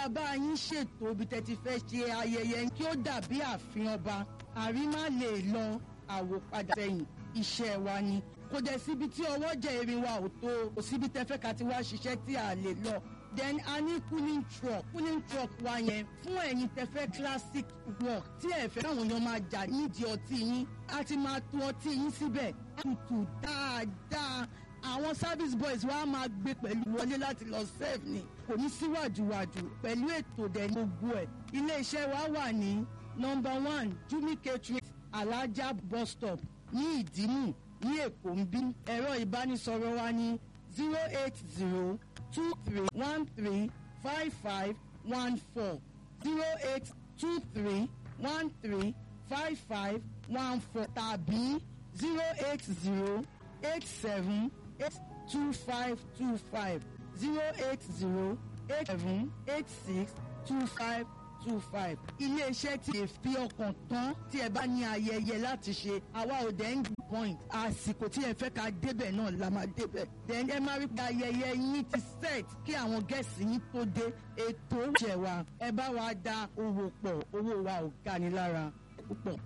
máa bá yín ṣètò ibi tẹ́ ti fẹ́ ṣe ayẹyẹ kí ó dàbí ààfin ọba àrí má lè lọ àwòpadà sẹ́yìn iṣẹ́ wa ni kò dẹ̀ síbi tí ọwọ́ jẹ́ erin wa ò tó kò síbi tẹ́ fẹ́ ká ti wá ṣiṣẹ́ tí a lè lọ then a ní cooling truck cooling truck wa yẹn fún ẹ̀yin tẹ́ fẹ́ classic work tí ẹ fẹ́ káwọn èèyàn máa jà nídìí ọtí yín a ti máa to ọtí yín síbẹ̀ tutù dáadáa àwọn service boys wa máa gbé pẹ̀lú wọlé láti lọ serve ni kò ní síwájúwájú pẹ̀lú ètò dẹ̀ gbogbo ẹ̀ iléeṣẹ́ wa wà ní number one jumi catering alaja bus stop ní ìdímù ní èkó ń bí ẹ̀rọ ìbánisọ̀rọ̀ wa ní zero eight zero two three one three five five one four zero eight two three one three five five one four tàbí zero eight zero eight seven eight two five two five zero eight zero eight seven eight six two five two five. iléeṣẹ́ tí lè fi ọkàn tán tí ẹ bá ní ayẹyẹ láti ṣe àwa ò dẹ̀ ń point àsìkò tí ẹ fẹ́ ká débẹ̀ náà la máa débẹ̀. then ẹ máa rí pé ayẹyẹ yín ti set kí àwọn gẹ̀ẹ́sì yín tó dé ètò ìjẹ̀ wa ẹ bá wa da owó pọ̀ owó wa ò ga ni lára púpọ̀.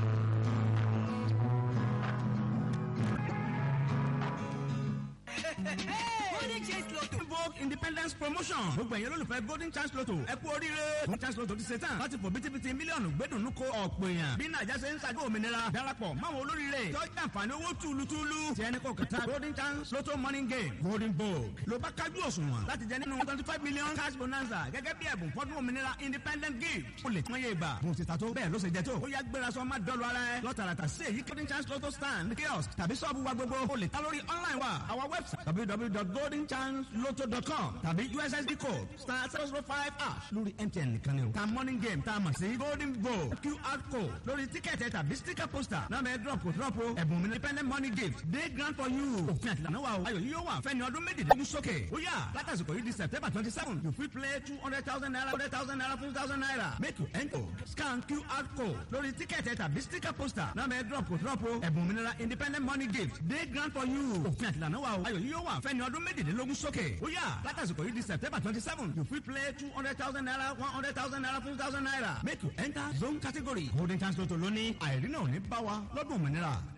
golden chance lotto vogue independence promotion gbogbo ẹ̀yẹ́ lólùfẹ́ golden chance lotto ẹ kú oríire golden chance lotto ti ṣe tán láti fò bítíbitì mílíọ̀nù gbẹ́dùnú ko ọ̀pọ̀ èèyàn bí nàìjà ṣe ń ṣàjọ òmìnira darapọ̀ máwọn olóríire tó jẹ́ àǹfààní owó túlùtúlù tí ẹni kò kẹta golden chance lotto morning game golden vogue ló bá kájú òṣùwọ̀n láti jẹ nínú twenty five million cash bonanza gẹ́gẹ́ bí ẹ̀bùn fọ́dún òmìnira independent gift o lè tún yé ìgbà bó ti ta tó bẹ́ẹ̀ ló ṣe jẹ tó ó yá gbéra sọ má dọ́lu ara ẹ lọ́tàràtà sí èyí golden chance lotto stand kiosk tàbí sọ́ọ̀bù wa gbogbo o lè ta lórí online wa our website www.goldenchancelotto.com tàbí ussd code star zero zero five ash lórí mtn nìkan ni o ta morning game tá a mọ̀ sí golden vogue qr code lórí tíkẹ́ẹ̀tì tàbí sticker poster náà bẹ́ẹ̀ drop kò drop o ẹ̀bùn mi independent money gift day grant for you òfin àtìlànà wa o ayọ̀ yìí yóò wà fẹ́ni ọdún méjìlélógún sókè ó yà látàsìkò yìí di september twenty seven you fit play two hundred thousand naira hundred thousand naira fifty thousand naira make you enter scan qr code lórí tíkẹ́ẹ̀tì tàbí sticker poster náà bẹ́ẹ̀ drop kò drop o ẹ̀bùn mi independent money gift day grant for you òfin àtìlànà wa o ayọ̀ yìí yóò wà fẹ́ni ọdún méjìlélógún sókè ó yà látàsìkò yìí di september twenty seven you fit play two hundred thousand naira one hundred thousand naira fifty thousand naira make you enter zone category golden chance lotto lónìí àìrí náà ò ní bá wa lọ́dún òmìnira